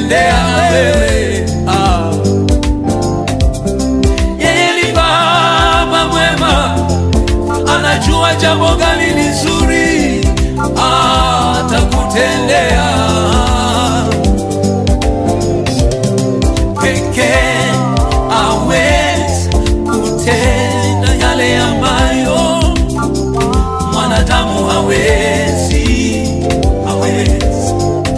atakutendea wewe ah. Yeye ni baba mwema, anajua jambo gani ni zuri, atakutendea pekee awezi kutenda yale ambayo mwanadamu hawezi, hawezi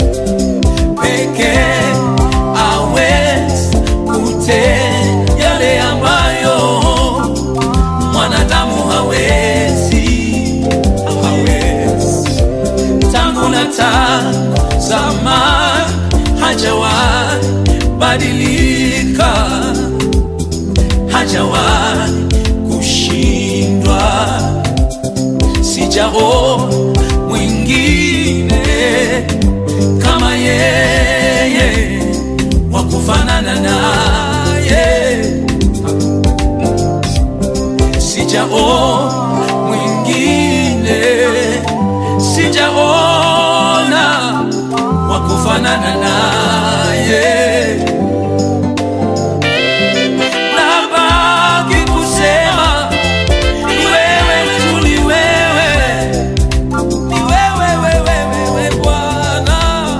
pekee awezi kutenda yale ambayo mwanadamu hawezi, hawezi tangu na tazama hajawahi badilika, hajawahi kushindwa, sijao mwingine kama yeye wa kufanana naye, sijao mwingine, sijaona wa kufanana naye. Nabaki kusema ni wewe tu, ni wewe, ni wewe, wewe, wewe Bwana,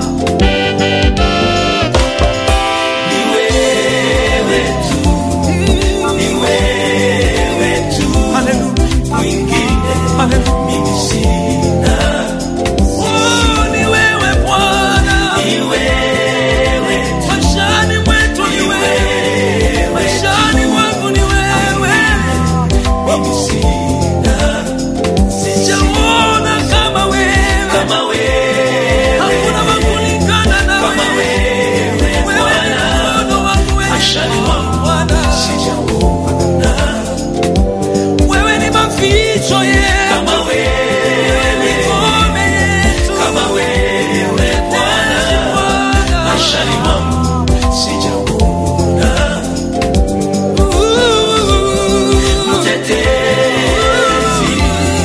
ni wewe tu, ni wewe tu, mwingine mimi sina. Oh, ni wewe Bwana, ni wewe tu, maishani mwetu ni wewe, maishani mwangu ni wewe, mimi sina sijaona kama wewe, kama wewe, hakuna wa kulingana na kama wewe, wewe ni mkono wangu wewe, maishani mwangu Bwana, sijaona wewe ni maficho yetu, kama wewe ni ngome yetu, kama wewe Bwana, maishani mwangu sijaona mtetezi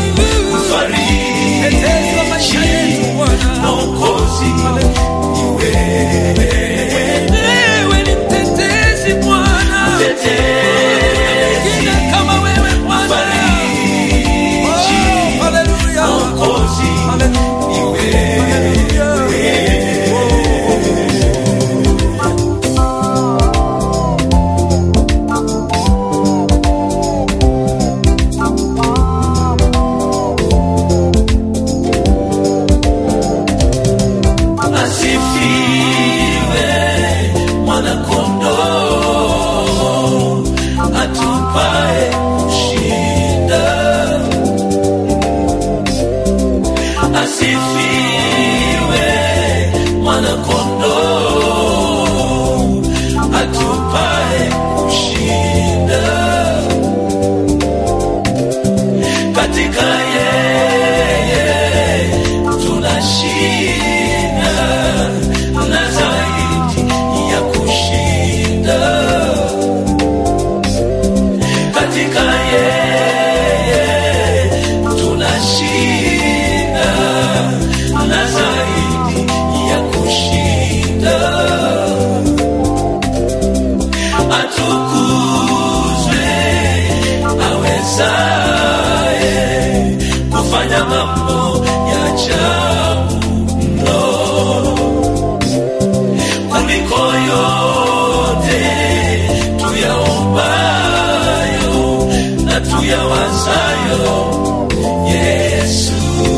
mfariji mwokozi ni wewe wewe ni mtetezi bwana mtetezi kama wewe bwana mfariji mwokozi ni wewe asifiwe mwanakondoo atupae kushinda asifiwe mwanakondoo atupae kushinda katika yeye tunashinda na zaidi ya kushinda katika yeye tunashinda na zaidi ya kushinda atukuzwe awezaye kufanya mambo ya ajabu mno kuliko yote tuyaombayo na tuyawazayo Yesu.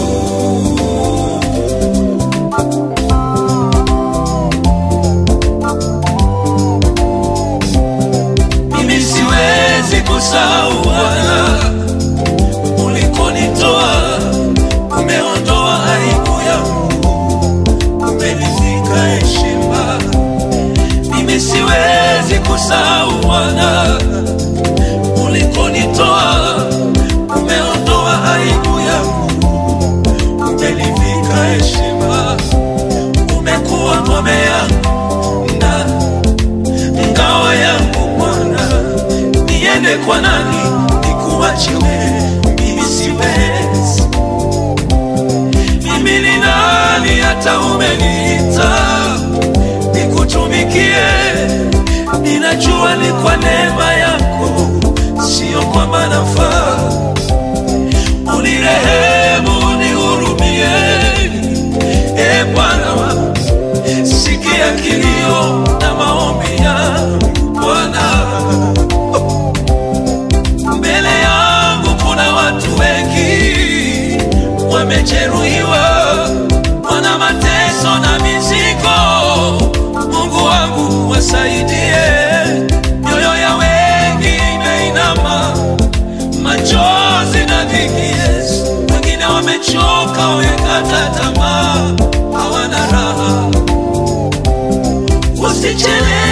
Mimi siwezi kusahau Bwana ulikonitoa, umeondoa aibu yangu, umenivika heshima. Mimi siwezi kusahau Bwana ulikonitoa, umeondoa aibu yangu, umenivika heshima. Umekuwa ngome yangu na ngao yangu Bwana, niende kwa nani nikuache wewe? Mimi siwezi. Mimi ni nani hata umeniita nikutumikie. Ninajua ni kwa neema yako, sio kwamba nafaa. Unirehemu, unihurumie, e Bwana wangu, sikia kilio na maombi yangu Bwana. Mbele yangu kuna watu wengi wamejeruhiwa, wana mateso na mizigo. Mungu wangu wasaidie, mioyo ya wengi imeinama, machozi na dhiki. Yesu, wengine wamechoka, wamekata tamaa, hawana raha. Usichelewe